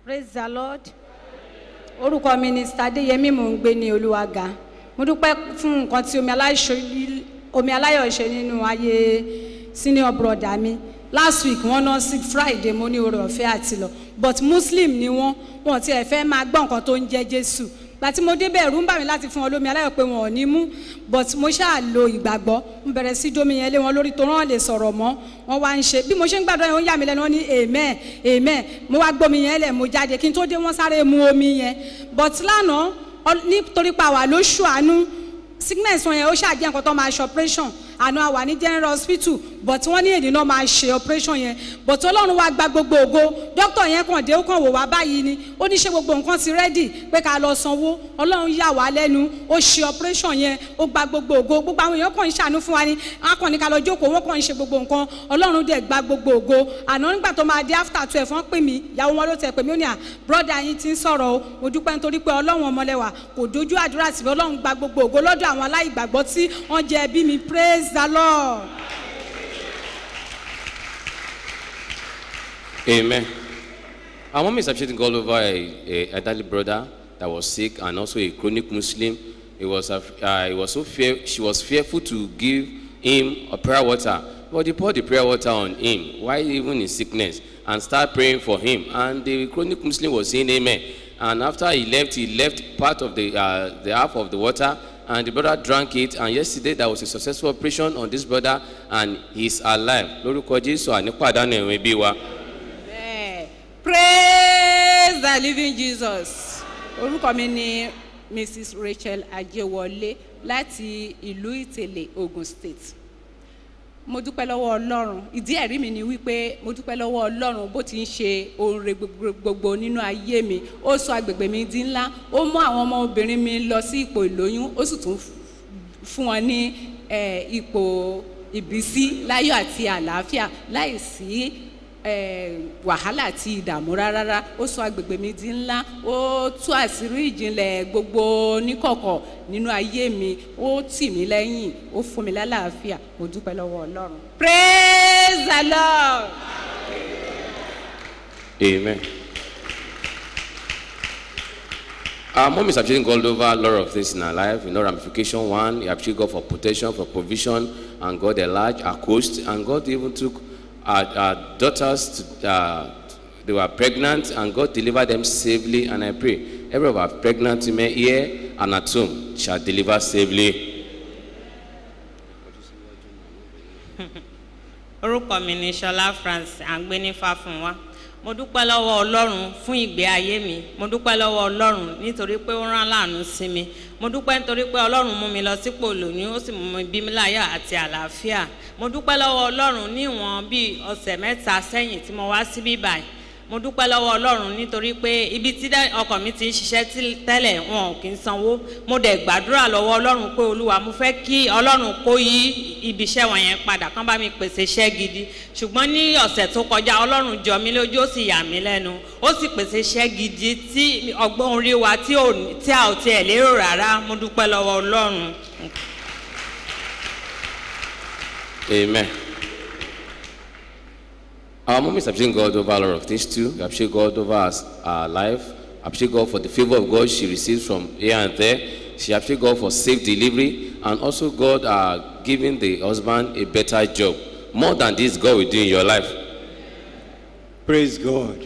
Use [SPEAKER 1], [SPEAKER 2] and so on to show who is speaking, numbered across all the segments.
[SPEAKER 1] praise the lord orúkọ mi ni sadeyemi mò ń gbé ní olúwaga mo dúpẹ́ fún nǹkan tí omi aláìṣe- omi aláyọ̀ ṣe nínú ayé senior brother mi last week wọ́n ná sick friday mo ní oore ọ̀fẹ́ àti lọ but muslim ni wọ́n wọn ti ẹ̀ fẹ́ máa gbọ́ nǹkan tó ń jẹ́ jésù gbàtí mo débẹ̀ ẹ̀rù ń bà mí láti fún wọn lómi aláyọ̀ pé wọn ò ní mú but mo ṣáà lo ìgbàgbọ́ mo bẹ̀rẹ̀ sí domi yẹn lé wọn lórí tó rán lè sọ̀rọ̀ mọ́ wọn wá ń ṣe bí mo ṣe ń gbàdúrà yẹn ó ń yà mí lẹ́nu wọn ní amen amen mo wá gbómi yẹn lẹ̀ mo jáde kí n tó dé wọ́n sáré mu omi yẹn but lánàá ọ- nítorí pa wà lóṣù àánú sickness wọn yẹn ó ṣàjẹ́ nǹkan tó máa ṣe operation àná àwà ní general hospital but wọ́n ní èdè náà máa ṣe operation yẹn but ọlọ́run wá gba gbogbo ògo doctor yẹn kàn dé ó kàn wò wá báyìí ni ó ní ṣe gbogbo nǹkan ti ready pé ká lọ sanwó ọlọ́run yà wá lẹ́nu ó ṣe operation yẹn ó gba gbogbo ògo gbogbo àwọn èèyàn kàn ń ṣàánú fún wa ni wọn kàn ní ká lọ jókòó wọn kàn ń ṣe gbogbo nǹkan ọlọ́run dẹ̀ gba gbogbo ògo àná nígbà tó máa dé after twelve wọ́n pè mí ìyàwó wọn ló tẹ̀ pè mí ó ní à brother yín ti ń sọ̀rọ̀ o mo dúpẹ́ nítorí pé ọlọ́run ọmọlẹ́wà kò dojú àdúrà sí mi ọlọ́run gba gbogbo ògo lọ́dọ̀ àwọn aláìgbàgbọ́ tí wọ́n jẹ ẹbí mi praise the lord.
[SPEAKER 2] Amen. Our mom is appreciating God over a, a elderly brother that was sick and also a chronic Muslim. It was, af- uh, it was so fear, she was fearful to give him a prayer water. But they poured the prayer water on him, while even in sickness, and start praying for him. And the chronic Muslim was saying amen. And after he left, he left part of the, uh, the half of the water, and the brother drank it. And yesterday, there was a successful operation on this brother, and he's alive. Lórúkọ Jésù ànípàdánù ẹ̀wọ̀n ẹbí wa.
[SPEAKER 3] Bẹ́ẹ̀, praise the living jesus orúkọ mi ni mrs rachel ajewọlé láti ìlú ìtẹ̀lẹ̀ ogun state mo dúpẹ́ lọ́wọ́ ọlọ́run ìdí ẹ̀rí mi ni wípé mo dúpẹ́ lọ́wọ́ ọlọ́run bó ti ń ṣe oore gbogbo- gbogbo nínú ayé mi ó sọ agbègbè mi di ńlá ó mú àwọn ọmọbìnrin mi lọ sí ipò ìlóyún ó sì tún fún wọn ní eh, ipò ìbísí láyọ̀ àti àlàáfíà láì sí eh, wàhálà àti ìdààmú rárá ó sọ agbègbè mi di ńlá ó tú àṣírí ìjìnlẹ̀ gbogbo níkọ̀kọ̀ nínú ayé mi ó tì mí lẹ́yìn ó fún mi lálàáfíà mo dúpẹ́ lọ́wọ́ ọlọ́run praise the lord.
[SPEAKER 2] Amen. Our mom is appreciating God over a lot of things in her life. You know, ramification one, he appreciated God for protection, for provision, and God enlarged her coast. And God even took our, our daughters, to, uh, they were pregnant, and God delivered them safely. And I pray, every of our pregnant women here and at home shall deliver safely.
[SPEAKER 4] orúkọ mi ni sọlá france àgbénífà fún wa mo dúpẹ́ lọ́wọ́ ọlọ́run fún ìgbé ayé mi mo dúpẹ́ lọ́wọ́ ọlọ́run nítorí pé ó rán láàánú sí mi mo dúpẹ́ nítorí pé ọlọ́run mú mi lọ sípò lóyún ó sì mú mi bí mi láyọ̀ àti àlàáfíà mo dúpẹ́ lọ́wọ́ ọlọ́run ní ìwọ̀n bíi ọ̀sẹ̀ mẹ́ta sẹ́yìn tí mo wá síbí báyìí mo dúpẹ́ lọ́wọ́ ọlọ́run nítorí pé ibi tí dẹ́- ọkọ̀ mi ti ń ṣiṣẹ́ tí- tẹ́lẹ̀ wọn ò kí ń sanwó mo dẹ̀ gbàdúrà lọ́wọ́ ọlọ́run pé olúwa mo fẹ́ kí ọlọ́run kó yí ibi iṣẹ́ wọn yẹn padà kán bá mi pèsè iṣẹ́ gidi ṣùgbọ́n ní ọ̀sẹ̀ tó kọjá ọlọ́run jọ mí lójú ó sì yà mí lẹ́nu ó sì pèsè iṣẹ́ gidi tí ọgbọ́n orí wa tí ò- tí a ò tiẹ̀ lérò rárá mo dúpẹ́ lọ́wọ́ ọlọ́run.
[SPEAKER 2] Amen. Our mom is appreciating God over a lot of things too. We appreciate God over our, our life. Appreciate God for the favor of God she receives from here and there. She appreciate God for safe delivery and also God uh, giving the husband a better job. More than this, God will do in your life.
[SPEAKER 5] praise god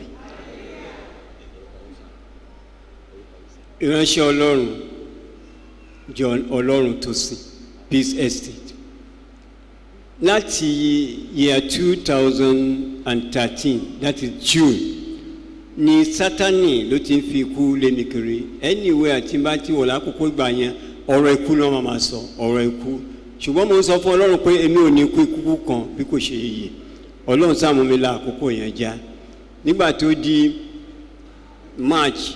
[SPEAKER 5] ìránṣẹ́ ọlọ́run john ọlọ́run tó sìn peace estate láti year two thousand and thirteen that is june ni sátani ló ti ń fi ikú lé mi kiri anywhere àti bá ti wọ̀ lákòókò ìgbà yẹn ọ̀rọ̀ ikú náà máa ma sọ ọ̀rọ̀ ikú ṣùgbọ́n mo ń sọ fún ọlọ́run pé èmi ò ní kú ikú kan bí kò ṣe yìí ọlọ́run sáà mú mi la àkókò yẹn já nígbà tó di march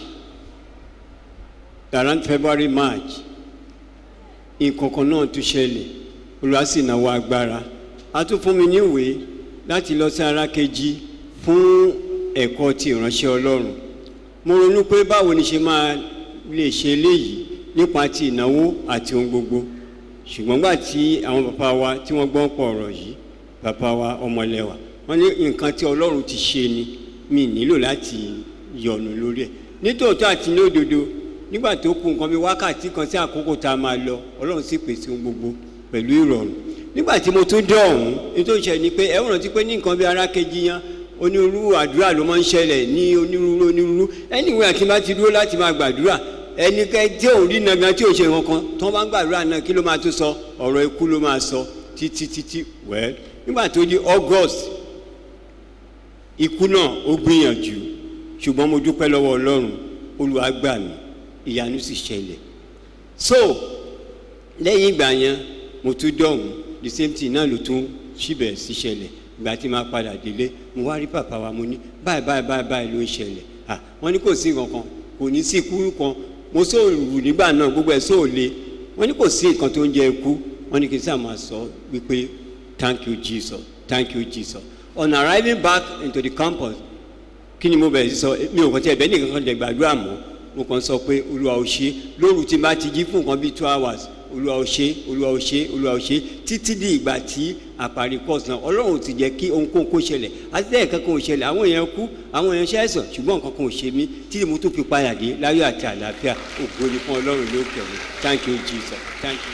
[SPEAKER 5] around february march nǹkan kan náà tún ṣẹlẹ̀ olùwà sì náwó agbára a tún fún mi níwèé láti lọ sí ara kejì fún ẹ̀kọ́ ti ìránṣẹ́ ọlọ́run mo ronú pé báwo ni ṣe máa lè ṣe eléyìí nípa ti ìnáwó àti ohun gbogbo ṣùgbọ́n gbà tí àwọn bàbá wa tí wọ́n gbọ́n pọ̀ ọ̀rọ̀ yìí bàbá wa ọmọlẹ́wà wọ́n ní nǹkan tí ọlọ́run ti ṣe ni mi nílò láti yọ̀nù lórí ẹ̀ nítòótọ́ àti ní òdodo nígbà tó kù nǹkan bí wákàtí kan sí àkókò tá a máa lọ ọlọ́run sì pèsè ohun gbogbo pẹ̀lú ìrọ̀rùn nígbà tí mo tún dé ọ̀hún nítorí ìṣẹ̀lẹ̀ ni pé ẹ rántí pé ní nǹkan bí ara kejì yan onírúurú àdúrà ló máa ń ṣẹlẹ̀ ní onírúurú onírúurú ẹnìwé àti bá ti dúró láti máa gbàdúrà ẹnikẹ́ tí ò rí nàgàn tí ò ṣe nǹkan kan tó bá ń gbàdúrà náà kí ló máa tún sọ ọ̀rọ̀ ikú ló máa sọ títí títí wẹ́ẹ́ nígbà tó di august ikú náà ó gbìyànjú ṣùgbọ́n mo dúpẹ́ lọ́wọ́ ọlọ́run olúwa gbà mí ìyanu sì ṣẹlẹ̀ so lẹ́yìn ìgbà yẹn mo tún dọ̀hún the same thing náà ló tún síbẹ̀ sí ṣẹlẹ̀ ìgbà tí máa padà délé mo wá rí bàbá wa mo ní báyìí báyìí báyìí báyìí ló ń ṣẹlẹ̀ à wọ́n ní kò sí nǹkan kan kò ní sí ikú kan mo sóòrù nígbà náà gbogbo ẹ̀ sóòle wọ́n ní kò sí nǹkan tó ń jẹ ikú wọ́n ní kí n sáà máa sọ wípé thank you jesus thank you jesus on arriving back into the campus kí ni mo bẹ̀rẹ̀ sí sọ mi ò kàn tí ẹ̀bẹ̀ nìkan kan lè gbàdúrà mọ́ mo kàn sọ pé olúwa ò ṣe lóru tí n bá ti jí fún nǹkan bíi two hours olúwa ò ṣe olúwa ò ṣe olúwa ò ṣe títí di ìgbà tí àparí course náà ọlọ́run ò ti jẹ́ kí ohunkóhun kó ṣẹlẹ̀ àti lẹ́yìn kankan ò ṣẹlẹ̀ àwọn èèyàn kú àwọn èèyàn ṣàìsàn ṣùgbọ́n nǹkan kan ò ṣe mí títí mo tún fi padà dé láyọ̀ àti àlàáfíà ògo ni fún ọlọ́run lókè ọ̀run thank you jesus thank you.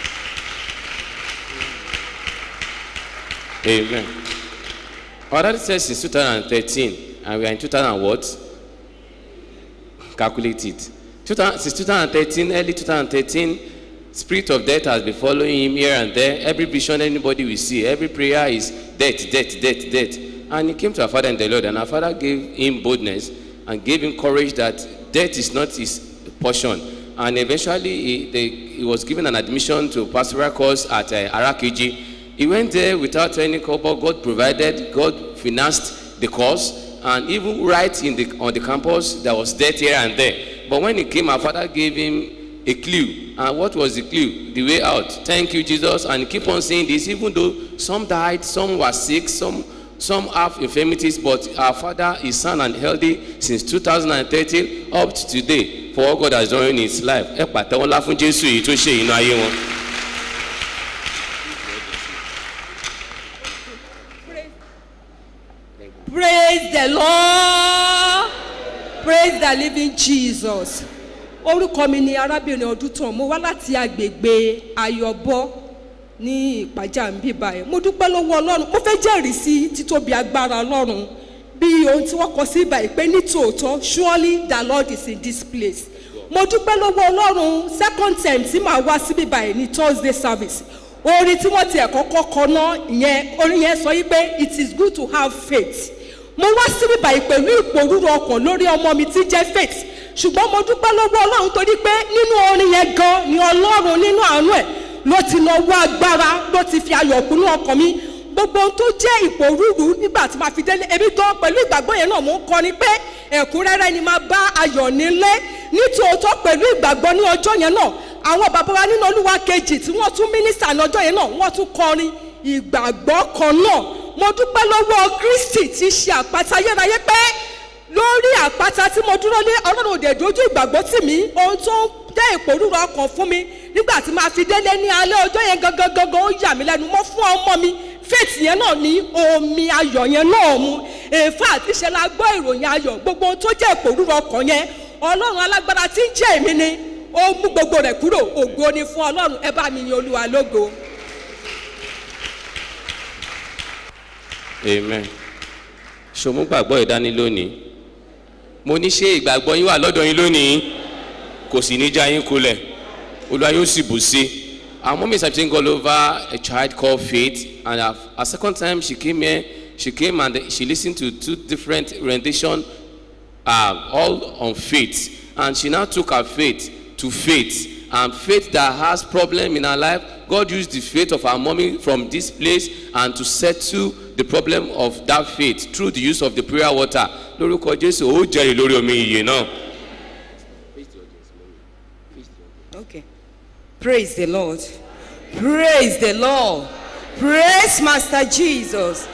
[SPEAKER 2] Amen. Our daddy says since 2013, and we are in 2000 what? Calculate it. 2000, since 2013, early 2013, spirit of death has been following him here and there. Every vision anybody will see, every prayer is death, death, death, death. And he came to our father in the Lord, and our father gave him boldness and gave him courage that death is not his portion. And eventually, he, they, he was given an admission to pastoral course at uh, Arakiji. He went there without any cover. God provided, God financed the course, and even right in the, on the campus, there was death here and there. But when he came, our father gave him a clue. And what was the clue? The way out. Thank you, Jesus. And he keep on saying this, even though some died, some were sick, some some have infirmities, but our father is sound and healthy since 2013 up to today for what God has done in his life. Ẹ pàtẹ́wọ́ ńlá fún Jésù yìí tó ṣe inú ayé wọn.
[SPEAKER 6] praise the lord praise the living jesus orúkọ mi ni arábìnrin ọdúntàn mo wá láti agbègbè ayọbọ ní ìpàjà ń bí báyìí mo dúpẹ́ lọ́wọ́ ọlọ́run mo fẹ́ jẹ́rìí sí títóbi agbára ọlọ́run bí ohun tí wọ́n kọ sí báyìí pé ní tòótọ́ surely the lord is in this place mo dúpẹ́ lọ́wọ́ ọlọ́run second time tí màá wá síbí báyìí ní thursday service orin tí wọ́n ti ẹ̀kọ́ kọ́kọ́ ná ìyẹn orin yẹn sọ yí pé it is good to have faith mo wá síbí báyìí pẹ̀lú ìpòrúru ọkàn lórí ọmọ mi tí jẹ́ faith ṣùgbọ́n mo dúpẹ́ lọ́wọ́ ọlọ́run torí pé nínú orin yẹn gan ni ọlọ́run nínú àánú ẹ̀ ló ti lọ wá agbára ló ti fi ayọ̀ kúnú ọkàn mi gbogbo ohun tó jẹ́ ìpòrúru nígbà tí màá fi délé ebi gan pẹ̀lú ìgbàgbọ́ yẹn náà mò ń kọrin pé ẹ̀kúnrẹ́rẹ́ ni máa bá ayọ̀ nílé nítòótọ́ pẹ̀lú ìgbàgbọ́ ní ọjọ́ yẹn náà àwọn bàbá wa nínú olúwa kejì tí wọ́n tún mínísítà ní ọjọ́ yẹn náà wọ́n tún kọrin ìgbàgbọ́ kan náà mo dúpẹ́ lọ́wọ́ kristi tí ṣe àpáta ayérayé pé lórí àpáta tí mo dúró lé ọlọ́run òde dojú ìgbàgbọ́ tì mí ohun tó ń jẹ́ ìpòrúru ọkàn fún mi nígbà tí màá fi délé ní alẹ́ ọjọ́ yẹn gangan gangan ó yà mí lẹ́nu mọ́ fún ọmọ mi faith yẹn náà ní omi ayọ̀ yẹn náà mu èèfà àti ìṣẹ́ la gbọ́ ìròyìn ayọ̀ gbogbo ohun tó jẹ́ ìpòrúru ọkàn yẹn ọlọ́run alágbára tí ń jẹ́ èmi ni ó mú gbogbo rẹ̀ kúrò ògo ni fún ọlọ́run ẹ bá mi yin olúwa lógo.
[SPEAKER 2] amen ṣòmú gbàgbọ́ ìdání lónìí mo ní ṣé ìgbàgbọ́ yín wà lọ́dọ̀ yín lónìí kò sì ní já yín kulẹ̀ olúwa yóò sì bù sí our mom is having all over a child called faith and a, a second time she came here she came and she listened to two different rendition uh, all on faith and she now took her faith to faith and faith that has problem in her life god used the faith of her mommy from this place and to settle the problem of that faith through the use of the prayer water lórúkọ jésù ó jẹrìí lórí omi ìyè náà.
[SPEAKER 7] Okay. Praise the Lord. Praise the Lord. Praise Master Jesus.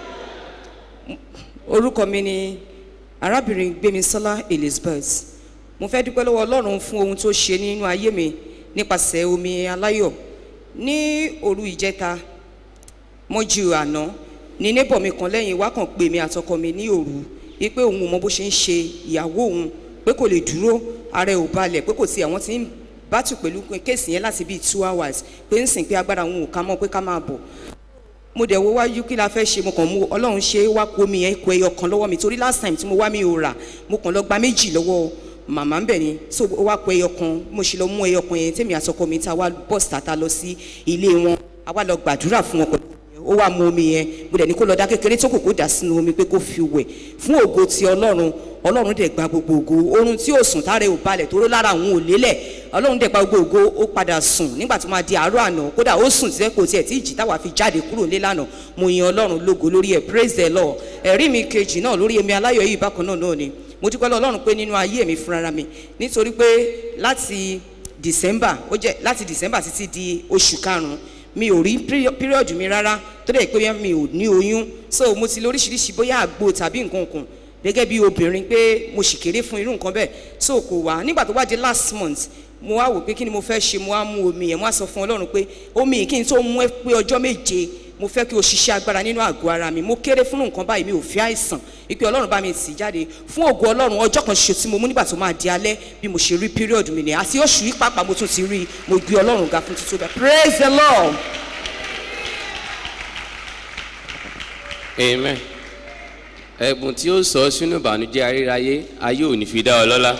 [SPEAKER 7] Orúkọ mi ni arábìnrin Gbémisọ́lá Elizabeth. Mo fẹ́ dúpẹ́ lọ́wọ́ Ọlọ́run fún ohun tó ṣe nínú ayé mi nípasẹ̀ omi aláyọ̀. Ní òru ìjẹta, mọ́jú àná, ní neighbor mi kan lẹ́yìn wá kàn pè mí àtọkọ mi ní òru wípé òun ò mọ bó ṣe ń ṣe ìyàwó òun pé kò lè dúró ara ẹ̀ ò balẹ̀ pé kò sí àwọn tí ń bátù pẹ̀lú kéèsì yẹn láti bíi two hours pé ń sìn pé agbára òun ò ká mọ́ pé ká máa bọ̀ mo dẹ̀ wo wájú kí la fẹ́ ṣe mo kàn mú ọlọ́run ṣe é wá kó mi yẹn kó ẹyọ kan lọ́wọ́ mi torí last time tí mo wá mi ò rà mo kàn lọ gba méjì lọ́wọ́ màmá ń bẹ̀ ni so ó wá kó ẹyọ kan mo ṣe lọ mú ẹyọ kan yẹn tèmi àtọkọ mi ta wá bọ́ọ̀sì tata lọ sí ilé wọn a wá lọ gbàdúrà fún wọn pẹ̀lú ó wá mu omi yẹn mo dẹ̀ ní kó lọ dá kékeré tó kù kó dà sínú omi pé kó fi wẹ̀ fún ògo ti ọlọ́run ọlọ́run dẹ̀ gba gbogbo ògo oorun tí ò sùn táre ò balẹ̀ tó ró lára òun ò lélẹ̀ ọlọ́run dẹ̀ gba gbogbo ògo ó padà sùn nígbà tó máa di àárọ̀ àná kódà ó sùn tí kò tiẹ̀ tí ìjì táwa fi jáde kúrò nílé lánàá mo yin ọlọ́run lógo lórí ẹ̀ praise the lord ẹ̀rí mi kejì náà lórí emi aláyọ̀ yìí bákan náà náà ni mo dúpẹ́ lọ́ ọlọ́run pé nínú ayé mi fúnra mi nítorí pé láti december ó jẹ́ láti december títí di oṣù karùn-ún mi ò rí period mi rárá tó dẹ̀ pé mi ò ní oyún so mo ti lóríṣiríṣi bóyá àgbo tàbí nǹkan kan gẹ́gẹ́ bí obìnrin pé mo sì kéré fún irú nǹkan bẹ́ẹ̀ so kò wá nígbà tó wá di last month mo wá wò pé kí ni mo fẹ́ ṣe mo wá mú omi yẹn mo wá sọ fún ọlọ́run pé omi yìí kí n tó mú ẹ pé ọjọ́ méje mo fẹ́ kí o ṣiṣẹ́ agbára nínú àgọ́ ara mi mo kéré fún nǹkan báyìí mi ò fi àìsàn ipe ọlọ́run bá mi tì jáde fún ògo ọlọ́run ọjọ́ kan ṣoṣo tí mo mú nígbà tó máa di alẹ́ bí mo ṣe rí period mi nìyẹn àti oṣù yìí pàápàá mo tún ti rí i mo gbé ọlọ́run ga fún títí bẹ́ẹ̀ praise the lord.
[SPEAKER 2] amen ẹ̀bùn tí ó sọ sínú ìbànújẹ́ ayérayé ayé ò ní fi dá ọ lọ́lá.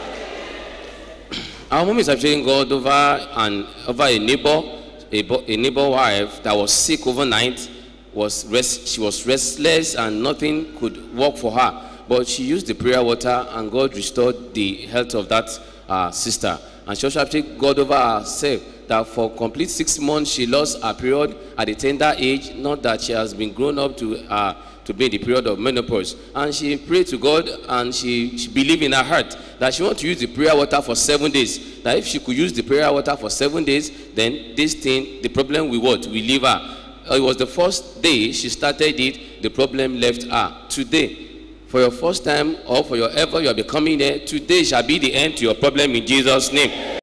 [SPEAKER 2] Our mom is appreciating God over an over a neighbor, a, bo- a neighbor wife that was sick overnight. Was rest, she was restless and nothing could work for her. But she used the prayer water and God restored the health of that uh, sister. And she also appreciated God over herself that for complete six months she lost her period at a tender age. Not that she has been grown up to uh, to be in the period of menopause. And she prayed to God and she, she believed in her heart that she wanted to use the prayer water for seven days. That if she could use the prayer water for seven days, then this thing, the problem will what? Will leave her. Uh, It was the first day she started it, the problem left her. Today, for your first time or for your ever you are becoming there, today shall be the end to your problem in Jesus' name.